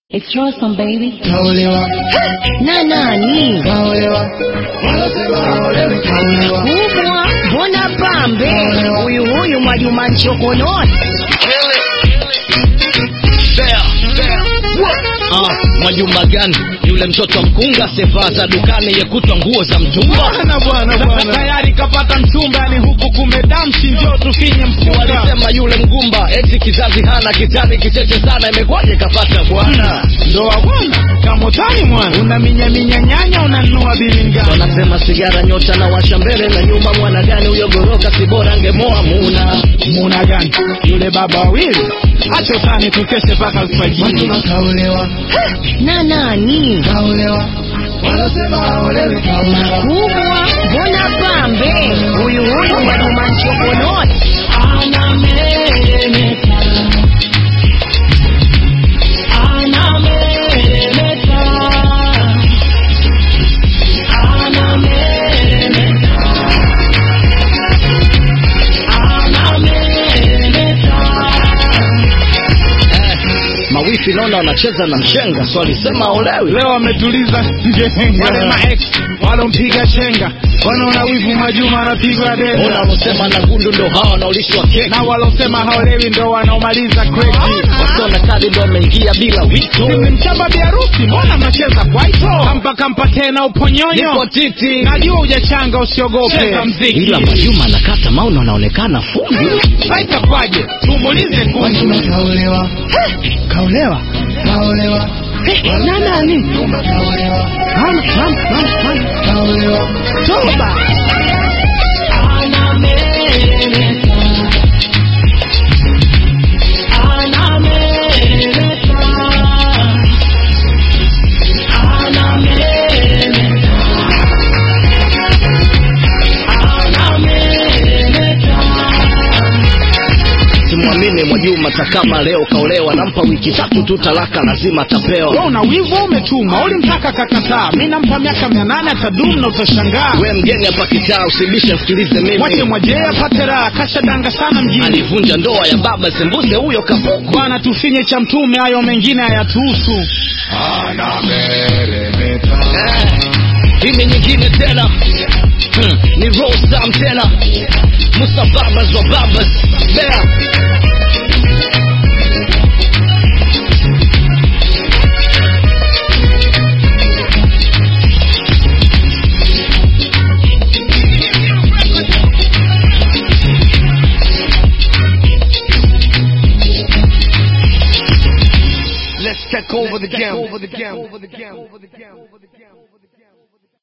It's Charleston baby. Kaolewa, Na nani? kaolewa, wanasema haolewi, kaolewa, Kubwa, mbona pambe? Huyu huyu Mwajuma Nchokononi. Ah, Mwajuma gani yule mtoto mkunga sevaa za dukani yekutwa nguo za mtumba bwana bwana bwana, tayari kapata mchumba ni huku kumedamshi ndio tufinye mfuka walisema yule mgumba eti kizazi hana kitani kicheche sana imekwaje kapata bwana ndoa bwana kamotani mwana unaminyaminya nyanya unanunua bilingani wanasema sigara nyota na washa mbele na nyuma mwana gani huyo goroka si bora angemoa muna muna gani yule baba wawili acha utani tukeshe mpaka alfajiri wanasema kaolewa, Na nani? kaolewa, wanasema haolewi, kaolewa, Kubwa, mbona pambe? Huyu huyu Mwajuma Nchokononi. eh, mawifi naona wanacheza na mshenga so alisema olewi leo wametuliza njenga wale maex walompiga chenga wanaona wivu majuma anapigwa ona denda wanaosema na gundu ndo hawa wanaolishwa keki na walosema haolewi ndo wanaomaliza kreti wasiona kadi ndo wameingia bila wito mchamba biharusi mbona mnacheza kwaito kampa kampa tena uponyonyo nipo titi najua hujachanga usiogope cheza mziki ila Mwajuma anakata mauna anaonekana fundi haitakwaje tumulize kundi wanasema kaolewa, kaolewa kaolewa, na nani nyumba kaolewa, mama mama mama mama kaolewa, toba simwamini Mwajuma takama leo kaolewa nampa wiki tatu tu talaka lazima wewe atapewa una wivu umetuma ulimtaka kakataa mi nampa miaka mia nane atadumu na utashangaa we mgeni hapa kitaa usibishe msikilize mwache mimi mwajee apate raha kashadanga sana mjini alivunja ndoa ya baba sembuse huyo kapuku bwana tufinye cha mtume hayo mengine hayatuhusu anameremeta, eh, hii ni nyingine tena hmm, ni rosam tena musa babas wa babas bea let's take over the game, over the game, over the game, over the game, over the game.